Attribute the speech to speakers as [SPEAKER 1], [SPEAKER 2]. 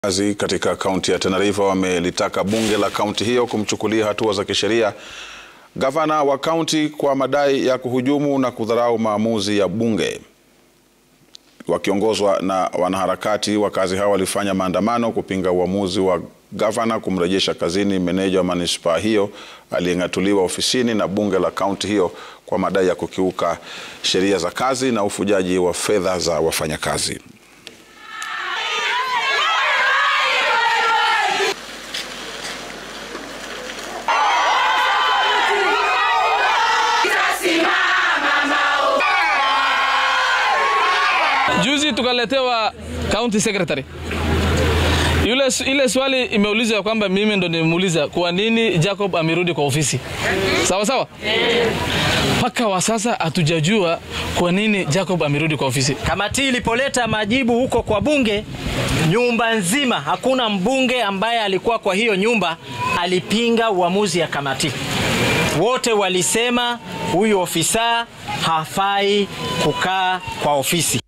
[SPEAKER 1] Wakazi katika kaunti ya Tana River wamelitaka bunge la kaunti hiyo kumchukulia hatua za kisheria gavana wa kaunti kwa madai ya kuhujumu na kudharau maamuzi ya bunge. Wakiongozwa na wanaharakati, wakazi hao walifanya maandamano kupinga uamuzi wa gavana kumrejesha kazini meneja wa manispaa hiyo aliyeng'atuliwa ofisini na bunge la kaunti hiyo kwa madai ya kukiuka sheria za kazi na ufujaji wa fedha za wafanyakazi.
[SPEAKER 2] Juzi tukaletewa county secretary yule, ile swali imeulizwa ya kwamba mimi ndo nimemuuliza kwa nini Jacob amerudi kwa ofisi. Sawa sawa, mpaka wa sasa hatujajua kwa nini Jacob amerudi kwa ofisi.
[SPEAKER 3] Kamati ilipoleta majibu huko kwa bunge, nyumba nzima, hakuna mbunge ambaye alikuwa kwa hiyo nyumba alipinga uamuzi ya kamati. Wote walisema huyu ofisa hafai kukaa kwa ofisi.